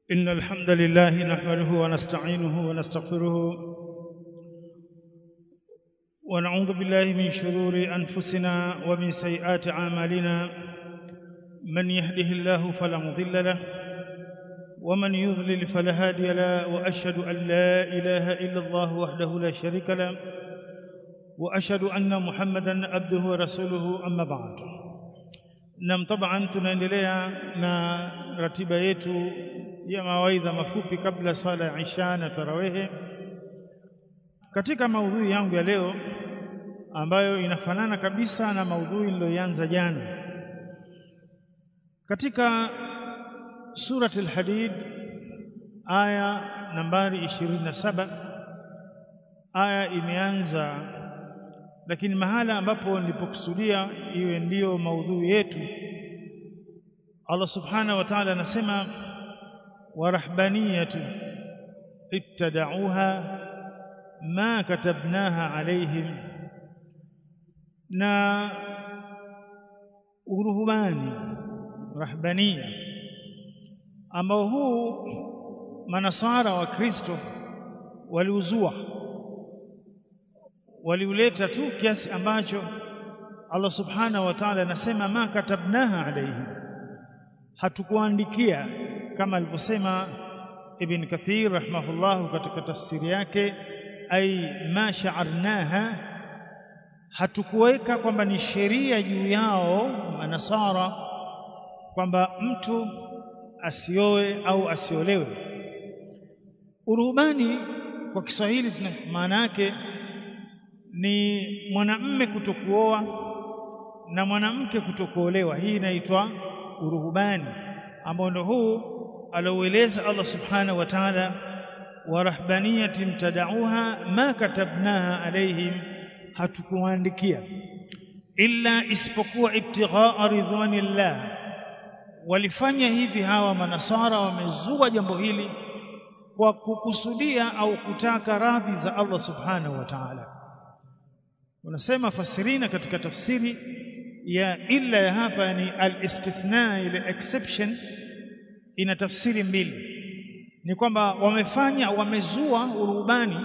إن الحمد لله نحمده ونستعينه ونستغفره ونعوذ بالله من شرور أنفسنا ومن سيئات أعمالنا من يهده الله فلا مضل له ومن يضلل فلا هادي له وأشهد أن لا إله إلا الله وحده لا شريك له وأشهد أن محمدا عبده ورسوله أما بعد nam taban tunaendelea na ratiba yetu ya mawaidha mafupi kabla sala ya isha na tarawehe katika maudhui yangu ya leo ambayo inafanana kabisa na maudhui niliyoanza jana katika surat al-hadid aya nambari 27 aya imeanza lakini mahala ambapo nilipokusudia iwe ndiyo maudhui yetu Allah subhanahu wa ta'ala anasema warahbaniyatu ibtada'uha ma katabnaha alaihim na uruhubani rahbania ambao huu manasara wa Kristo waliuzua waliuleta tu kiasi ambacho Allah subhanahu wa ta'ala anasema ma katabnaha alayhi hatukuandikia kama alivyosema Ibn Kathir rahimahullah katika tafsiri yake ai ma sha'arnaha hatukuweka kwamba ni sheria juu yao manasara kwamba mtu asioe au asiolewe urubani kwa Kiswahili maana yake ni mwanamme kutokuoa na mwanamke kutokuolewa hii inaitwa uruhubani ambao ndio huu aloueleza Allah subhanahu wa ta'ala wa rahbaniyati mtadauha ma katabnaha alaihim hatukuandikia illa isipokuwa ibtighaa ridwanillah walifanya hivi hawa manasara wamezua jambo hili kwa kukusudia au kutaka radhi za Allah subhanahu wa ta'ala unasema fasirina katika tafsiri ya illa ya hapa ni al-istithna ile exception ina tafsiri mbili ni kwamba wamefanya wamezua urubani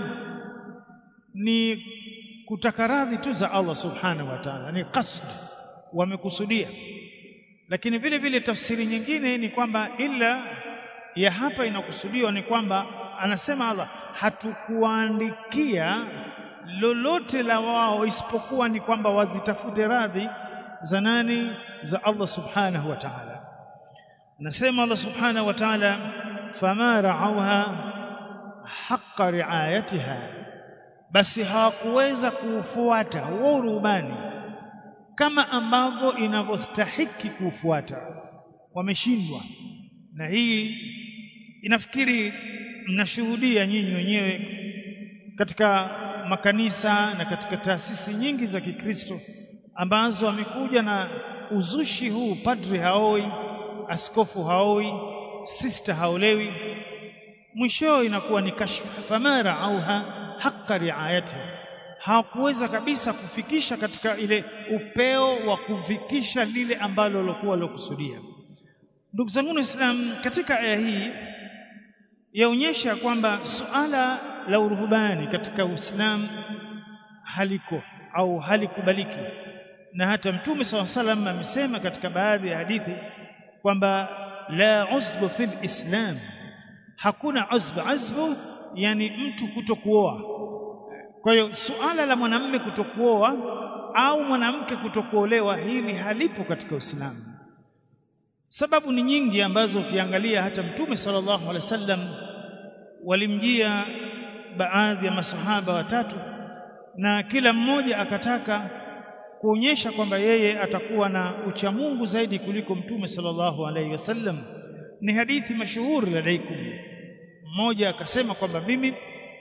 ni kutaka radhi tu za Allah subhanahu wa ta'ala ni qasd wamekusudia lakini vile vile tafsiri nyingine ni kwamba illa ya hapa inakusudiwa ni kwamba anasema Allah hatukuandikia lolote la wao isipokuwa ni kwamba wazitafute radhi za nani za Allah subhanahu wa ta'ala nasema Allah subhanahu wa ta'ala fama ra'awha haqqa ri'ayatiha basi hawakuweza kuufuata huo urubani kama ambavyo inavyostahiki kuufuata wameshindwa na hii inafikiri mnashuhudia nyinyi wenyewe katika makanisa na katika taasisi nyingi za Kikristo ambazo wamekuja na uzushi huu padri haoi askofu haoi sister haolewi mwisho inakuwa ni kashfa famara auha haqqa riayati hawakuweza kabisa kufikisha katika ile upeo wa kufikisha lile ambalo walikuwa walokusudia ndugu zangu Islam katika aya hii yaonyesha kwamba suala la uruhubani katika Uislamu haliko au halikubaliki na hata Mtume SAW salam amesema katika baadhi ya hadithi kwamba la uzbu fil islam hakuna uzbu azbu yani mtu kutokuoa kwa hiyo suala la mwanamume kutokuoa au mwanamke kutokuolewa hili halipo katika Uislamu sababu ni nyingi ambazo ukiangalia hata Mtume sallallahu alaihi wasallam walimjia baadhi ya masahaba watatu na kila mmoja akataka kuonyesha kwamba yeye atakuwa na uchamungu zaidi kuliko mtume sallallahu alaihi wasallam ni hadithi mashuhuri ladaikum mmoja akasema kwamba mimi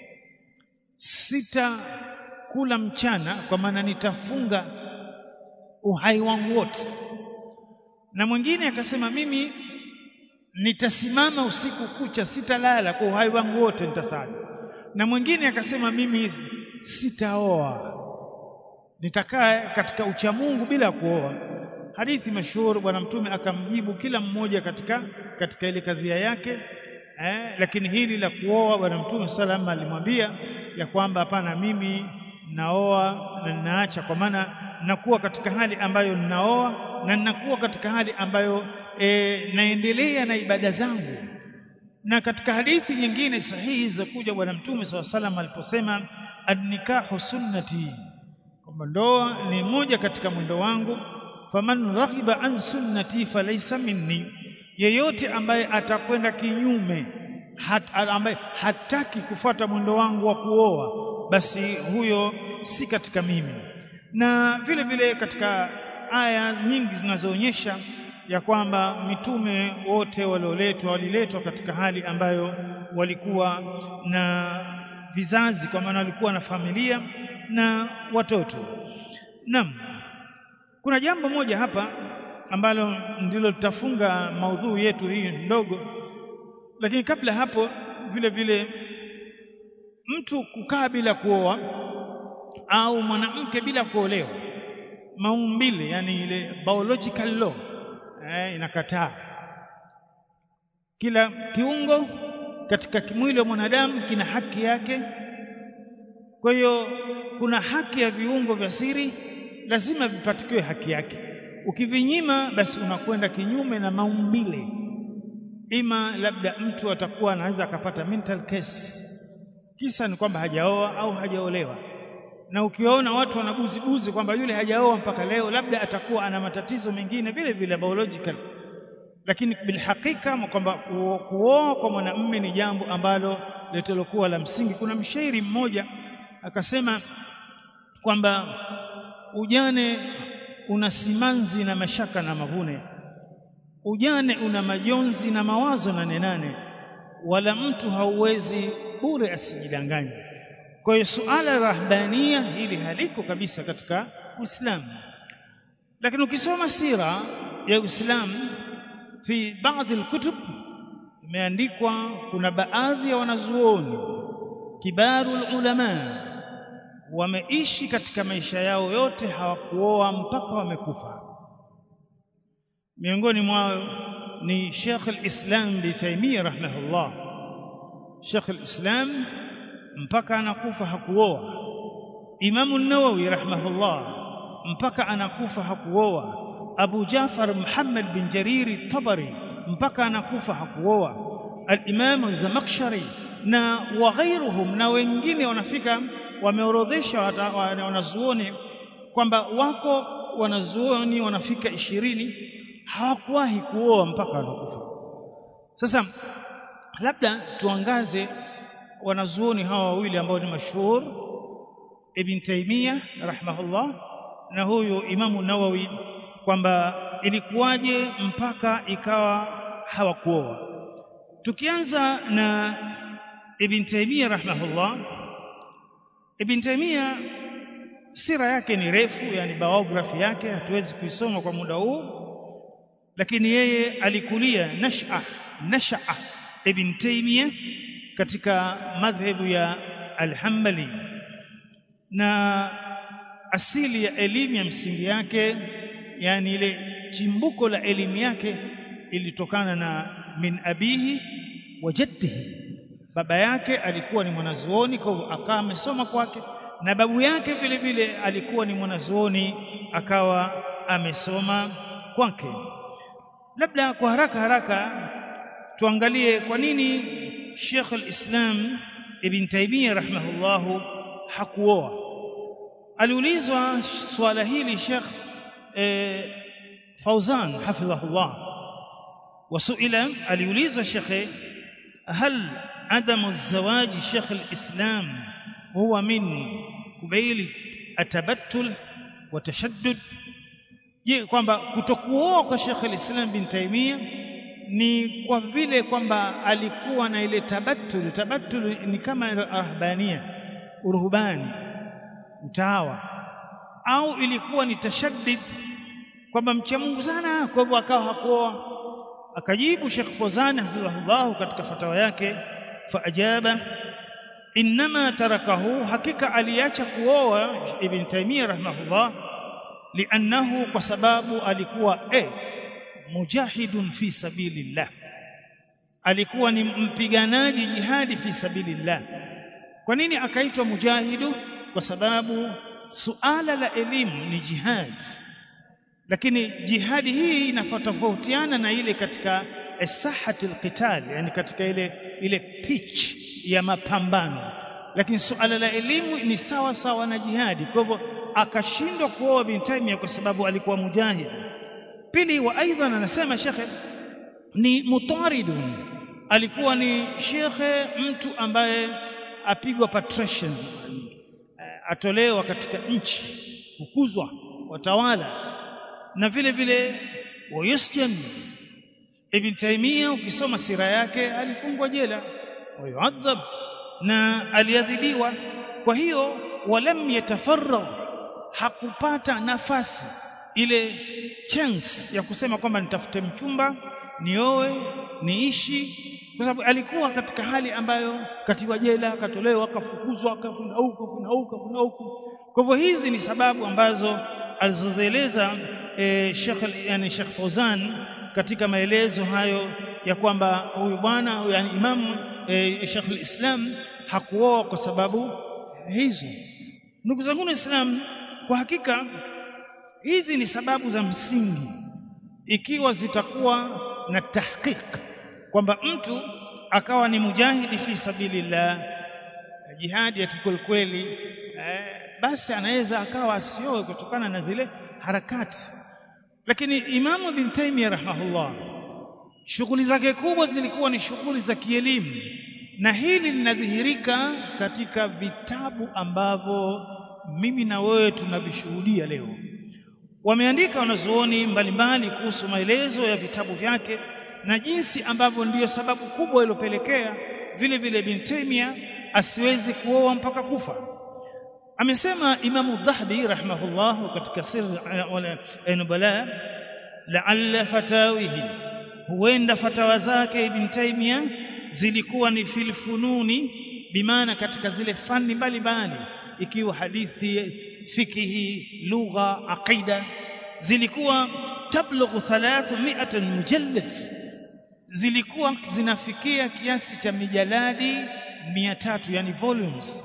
sita kula mchana kwa maana nitafunga uhai wangu wote na mwingine akasema mimi nitasimama usiku kucha sitalala kwa uhai wangu wote nitasali na mwingine akasema mimi sitaoa nitakaa katika uchamungu bila kuoa hadithi mashuhuri bwana mtume akamjibu kila mmoja katika katika ile kadhia yake eh, lakini hili la kuoa bwana mtume sallam alimwambia ya kwamba hapana mimi naoa na ninaacha kwa maana nakuwa katika hali ambayo ninaoa na ninakuwa katika hali ambayo e, naendelea na ibada zangu na katika hadithi nyingine sahihi za kuja bwana mtume SAW salam aliposema annikahu sunnati kwamba ndoa ni moja katika mwendo wangu faman raghiba an sunnati falaysa minni yeyote ambaye atakwenda kinyume hat, ambaye hataki kufuata mwendo wangu wa kuoa basi huyo si katika mimi na vile vile katika aya nyingi zinazoonyesha ya kwamba mitume wote walioletwa waliletwa katika hali ambayo walikuwa na vizazi kwa maana walikuwa na familia na watoto naam kuna jambo moja hapa ambalo ndilo litafunga maudhui yetu hii ndogo lakini kabla hapo vile vile mtu kukaa bila kuoa au mwanamke bila kuolewa maumbile yani ile biological law eh, inakataa kila kiungo katika kimwili wa mwanadamu kina haki yake kwa hiyo kuna haki ya viungo vya siri lazima vipatikiwe haki yake ukivinyima basi unakwenda kinyume na maumbile ima labda mtu atakuwa anaweza akapata mental case kisa ni kwamba hajaoa au hajaolewa na ukiwaona watu wanabuzibuzi kwamba yule hajaoa mpaka leo labda atakuwa ana matatizo mengine vile vile biological lakini bilhakika kwamba kuoa kwa mwanamume ni jambo ambalo litalokuwa la msingi kuna mshairi mmoja akasema kwamba ujane una simanzi na mashaka na mavune ujane una majonzi na mawazo nane nane wala mtu hauwezi bure asijidanganye kwa hiyo suala rahbania hili haliko kabisa katika Uislamu lakini ukisoma sira ya Uislamu fi baadhi alkutub imeandikwa kuna baadhi ya wanazuoni kibaru ulama wameishi katika maisha yao yote hawakuoa mpaka wamekufa miongoni mwao ni Sheikh al-Islam bi Taymiyyah rahimahullah Sheikh al-Islam mpaka anakufa hakuoa Imamu an-Nawawi rahimahullah mpaka anakufa hakuoa Abu Jafar Muhammad bin Jariri Tabari mpaka anakufa hakuoa al-Imam az-Zamakhshari na waghairuhum na wengine wanafika wameorodhesha wanazuoni kwamba wako wanazuoni wanafika ishirini hawakuwahi kuoa mpaka wanakufa sasa labda tuangaze wanazuoni hawa wawili ambao ni mashuhur Ibn Taymiyyah rahimahullah na huyu Imamu Nawawi kwamba ilikuwaje mpaka ikawa hawakuoa tukianza na Ibn Taymiyyah rahimahullah Ibn Taymiyyah sira yake ni refu yani biography yake hatuwezi kuisoma kwa muda huu lakini yeye alikulia nasha nasha Ibn Taymiyyah katika madhhabu ya Al-Hanbali na asili ya elimu ya msingi yake yani ile chimbuko la elimu yake ilitokana na min abihi wa jaddihi baba yake alikuwa ni mwanazuoni kwa hivyo akawa amesoma kwake na babu yake vile vile alikuwa ni mwanazuoni akawa amesoma kwake labda kwa haraka haraka tuangalie kwa nini Sheikh al-Islam Ibn Taymiyyah rahimahullahu hakuoa aliulizwa swala hili Sheikh eh, Fauzan hafidhahullah wasuila aliulizwa Sheikh hal عدم الزواج شيخ الإسلام هو من قبيل التبتل وتشدد je kwamba kutokuoa kwa Sheikh al-Islam bin Taymiyyah ni kwa vile kwamba alikuwa na ile tabattul tabattul ni kama rahbania uruhbani utawa au ilikuwa ni tashaddid kwamba mcha Mungu sana kwa hivyo akawa hakuoa akajibu Sheikh Fawzan hafidhahullah katika fatawa yake faajaba inma tarakahu hakika aliacha kuoa ibn Taymiyyah rahimahullah liannahu kwa sababu alikuwa eh mujahidun fi sabilillah alikuwa ni mpiganaji jihadi fi sabilillah kwa nini akaitwa mujahidu kwa sababu suala la elimu ni jihad lakini jihadi hii inatofautiana na ile katika sahati alqital yani katika ile ile pitch ya mapambano lakini suala la elimu ni sawa sawa na jihadi kwa hivyo akashindwa kuoa bin Taimia kwa sababu alikuwa mujahid pili wa aidan anasema shekhe ni mutaridun alikuwa ni shekhe mtu ambaye apigwa patrician atolewa katika nchi kukuzwa watawala na vile vile wayusjan ibn Taimia ukisoma sira yake alifungwa jela wayuadhab na aliadhibiwa kwa hiyo walam yatafarragh hakupata nafasi ile chance ya kusema kwamba nitafute mchumba nioe niishi kwa sababu alikuwa katika hali ambayo katiwa jela akatolewa akafukuzwa akafuna huko akafuna huko akafuna huko kwa hivyo hizi ni sababu ambazo alizozieleza e, Sheikh yani Sheikh Fauzan katika maelezo hayo ya kwamba huyu bwana yani Imam e, Sheikh al-Islam hakuoa kwa sababu hizo ndugu zangu Islam kwa hakika hizi ni sababu za msingi ikiwa zitakuwa na tahqiq kwamba mtu akawa ni mujahidi fi sabilillah jihadi ya kikwelikweli eh, basi anaweza akawa asioe kutokana na zile harakati lakini Imamu bin Taymiyyah rahimahullah shughuli zake kubwa zilikuwa ni shughuli za kielimu na hili linadhihirika katika vitabu ambavyo mimi na wewe tunavishuhudia leo wameandika wanazuoni mbalimbali kuhusu maelezo ya vitabu vyake na jinsi ambavyo ndiyo sababu kubwa iliyopelekea vile vile bin Taymiyyah asiwezi kuoa mpaka kufa amesema Imamu Dhahabi rahimahullah katika sir wala nubala la'alla fatawihi huenda fatawa zake ibn Taymiyyah zilikuwa ni fil fununi bimaana katika zile fani mbalimbali ikiwa hadithi fikihi lugha aqida zilikuwa tablughu 300 mujallad zilikuwa zinafikia kiasi cha mijaladi 300 yani volumes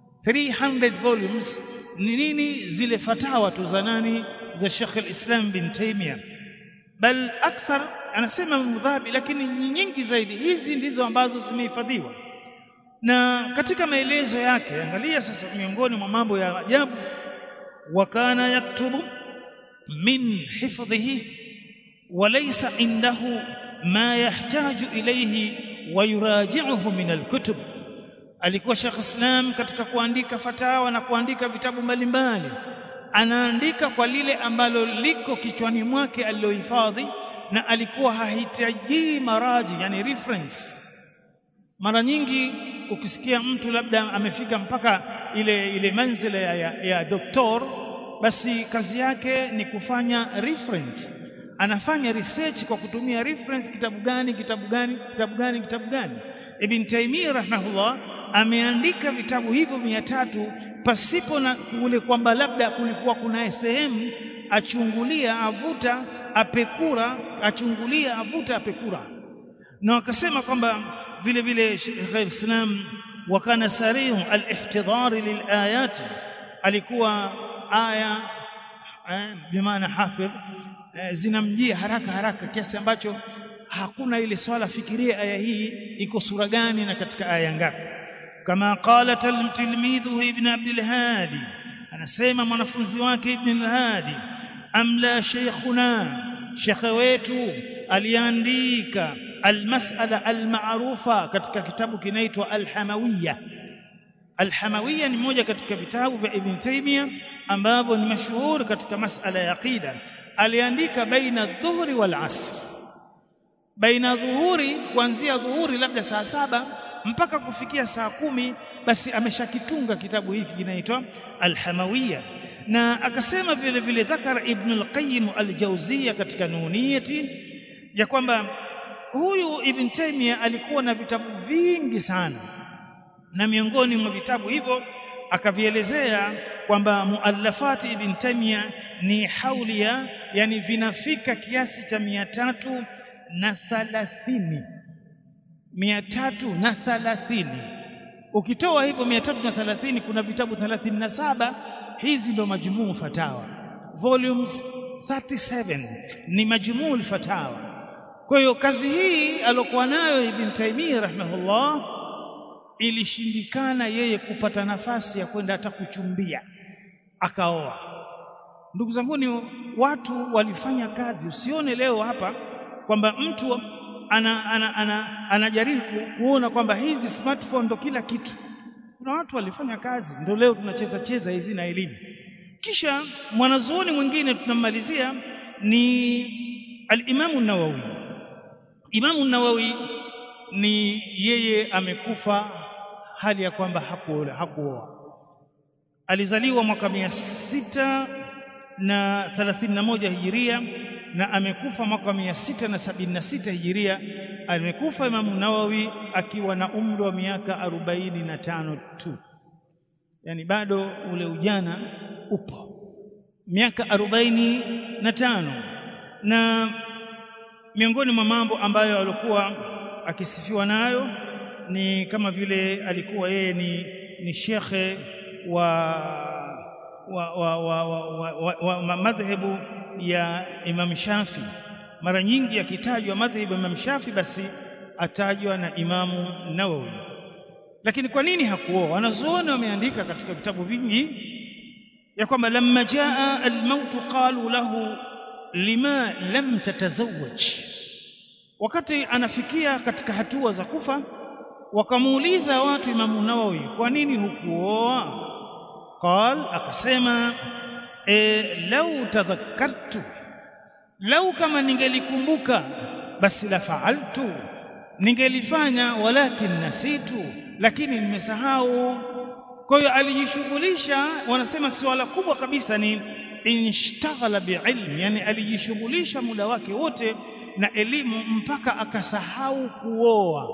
300 volumes ni nini zile fatawa tu za nani za Sheikh al-Islam bin Taymiyyah bal akthar anasema mudhabi lakini nyingi zaidi hizi ndizo ambazo zimehifadhiwa na katika maelezo yake angalia sasa miongoni mwa mambo ya ajabu wakana yaktubu min hifdhihi walaysa indahu ma yahtaju ilayhi wa yuraji'uhu min alkutub alikuwa Sheikh Islam katika kuandika fatawa na kuandika vitabu mbalimbali anaandika kwa lile ambalo liko kichwani mwake alilohifadhi na alikuwa hahitaji maraji yani reference mara nyingi ukisikia mtu labda amefika mpaka ile ile manzila ya, ya, ya doktor basi kazi yake ni kufanya reference anafanya research kwa kutumia reference kitabu gani kitabu gani kitabu gani kitabu gani Ibn Taymiyyah rahimahullah ameandika vitabu hivyo mia tatu pasipo na kule kwamba labda kulikuwa kuna sehemu achungulia avuta apekura achungulia avuta apekura na wakasema kwamba vile vile Sheikh al-Islam wakana sarihu al-ihtidar lilayat alikuwa aya eh, bimaana hafidh eh, zinamjia haraka haraka kiasi ambacho hakuna ile swala fikiria aya hii iko sura gani na katika aya ngapi kama qala tilmidhu ibn abd al-hadi anasema mwanafunzi wake ibn al-hadi amla shaykhuna shekhe wetu aliandika almas'ala almaarufa katika kitabu kinaitwa alhamawiyya alhamawiyya ni moja katika vitabu vya ibn taymiyyah ambavyo ni mashuhuri katika masala ya aqida aliandika baina dhuhuri wal asr baina dhuhuri kuanzia dhuhuri labda saa saba mpaka kufikia saa kumi basi ameshakitunga kitabu hiki kinaitwa alhamawiyya na akasema vile vile dhakara ibn al-qayyim al-jawziyya katika nuniyati ya kwamba huyu ibn taymiyyah alikuwa na vitabu vingi sana na miongoni mwa vitabu hivyo akavielezea kwamba muallafati ibn taymiyyah ni haulia yani vinafika kiasi cha mia tatu na thalathini mia tatu na thalathini ukitoa hivyo mia tatu na thalathini kuna vitabu thalathini na saba hizi ndo majumuu fatawa volumes 37 ni majumuu fatawa kwa hiyo kazi hii alokuwa nayo Ibn Taymiyyah rahimahullah ilishindikana yeye kupata nafasi ya kwenda hata kuchumbia akaoa ndugu zangu ni watu walifanya kazi usione leo hapa kwamba mtu ana, ana, ana, anajaribu kuona kwamba hizi smartphone ndo kila kitu kuna watu walifanya kazi ndio leo tunacheza cheza hizi na elimu kisha mwanazuoni mwingine tunamalizia ni al-Imamu Nawawi Imamu Nawawi ni yeye amekufa hali ya kwamba hakuoa hakuoa alizaliwa mwaka mia sita na thelathini na moja hijiria na amekufa mwaka mia sita na sabini na sita hijiria amekufa Imamu Nawawi akiwa na umri wa miaka arobaini na tano tu yani bado ule ujana upo miaka arobaini na tano na miongoni mwa mambo ambayo alikuwa akisifiwa nayo ni kama vile alikuwa yeye ni, ni shekhe wa wa, wa, wa, wa, wa, wa, wa madhehebu ya Imam Shafi. Mara nyingi akitajwa madhehebu ya Imam Shafi, basi atajwa na Imamu Nawawi. Lakini kwa nini hakuoa? Wanazuoni wameandika katika vitabu vingi ya kwamba lamma jaa almautu qalu lahu lima lam tatazawwaj, wakati anafikia katika hatua za kufa, wakamuuliza watu Imamu Nawawi, kwa nini hukuoa? Qal, akasema e, lau tadhakkartu, lau kama ningelikumbuka basi la faaltu, ningelifanya, walakin nasitu, lakini nimesahau. Kwa hiyo alijishughulisha, wanasema suala kubwa kabisa ni inshtaghala biilmi, yani alijishughulisha muda wake wote na elimu mpaka akasahau kuoa.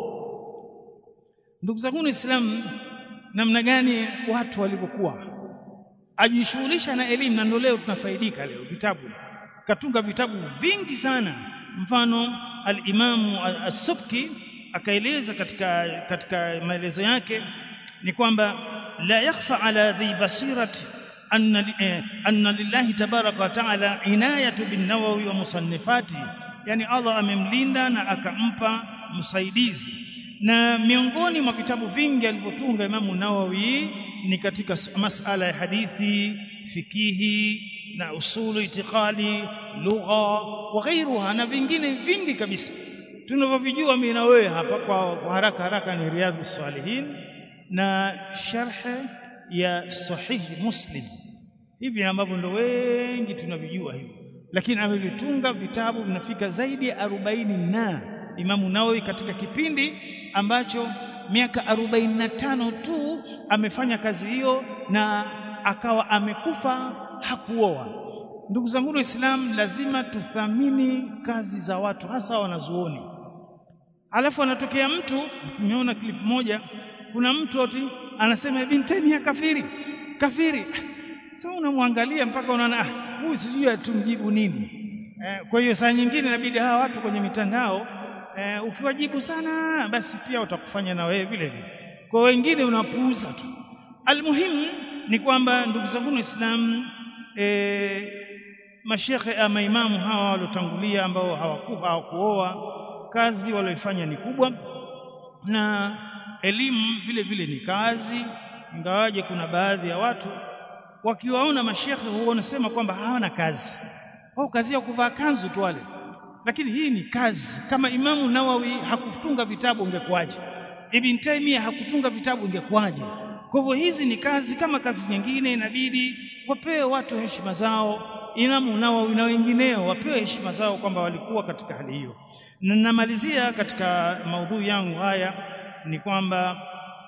Ndugu zangu Waislamu, namna gani watu walivyokuwa ajishughulisha na elimu, na ndio leo tunafaidika leo vitabu, katunga vitabu vingi sana. Mfano al-Imamu as-Subki akaeleza katika, katika maelezo yake ni kwamba la yakhfa ala dhi basirati anna, eh, anna lillahi tabaraka wa taala inayatu bin Nawawi wa musannifati, yani Allah amemlinda na akampa msaidizi na miongoni mwa vitabu vingi alivyotunga Imamu Nawawi ni katika masala ya hadithi, fikihi na usulu itiqadi, lugha wa ghairuha na vingine vingi kabisa tunavyovijua mimi na wewe hapa kwa, kwa haraka haraka ni Riyadhu Salihin na sharhe ya Sahihi Muslim, hivi ambavyo ndo wengi tunavijua hivyo, lakini amevitunga vitabu vinafika zaidi ya arobaini na Imamu Nawawi katika kipindi ambacho miaka arobaini na tano tu amefanya kazi hiyo na akawa amekufa hakuoa. Ndugu zangu Waislamu, lazima tuthamini kazi za watu, hasa wanazuoni. Alafu anatokea mtu, nimeona clip moja, kuna mtu ati anasema Ibn Taymiyyah kafiri, kafiri. Sasa unamwangalia mpaka unaona ah, huyu sijui atumjibu nini. Eh, kwa hiyo saa nyingine inabidi hawa watu kwenye mitandao eh, ukiwajibu sana basi pia utakufanya na wewe vile vile. Kwa wengine unapuuza tu. Almuhimu ni kwamba ndugu zangu Waislamu, eh, mashekhe ama imamu hawa waliotangulia ambao hawakuoa kazi walioifanya ni kubwa, na elimu vile vile ni kazi, ingawaje kuna baadhi ya watu wakiwaona mashekhe huwa wanasema kwamba hawana kazi, wao kazi ya kuvaa kanzu tu wale lakini hii ni kazi. Kama Imamu Nawawi hakutunga vitabu ungekuwaje? Ibn Taymiyyah hakutunga vitabu ungekuwaje? Kwa hivyo hizi ni kazi kama kazi nyingine, inabidi wapewe watu heshima zao. Imamu Nawawi na wengineo wapewe heshima zao kwamba walikuwa katika hali hiyo. Na namalizia katika maudhui yangu haya ni kwamba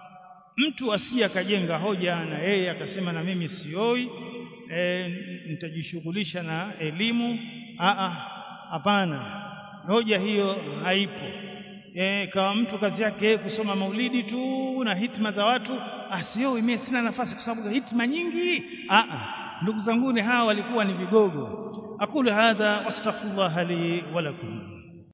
mtu asiye akajenga hoja na yeye akasema na mimi sioi, e, nitajishughulisha na elimu. Aa, Hapana, hoja hiyo haipo. E, kawa mtu kazi yake kusoma maulidi tu na hitma za watu, asiowi, mimi sina nafasi kwa sababu hitma nyingi. Aa, ndugu zanguni hawa walikuwa ni vigogo. Aqulu hadha wastaghfirullah li wa lakum.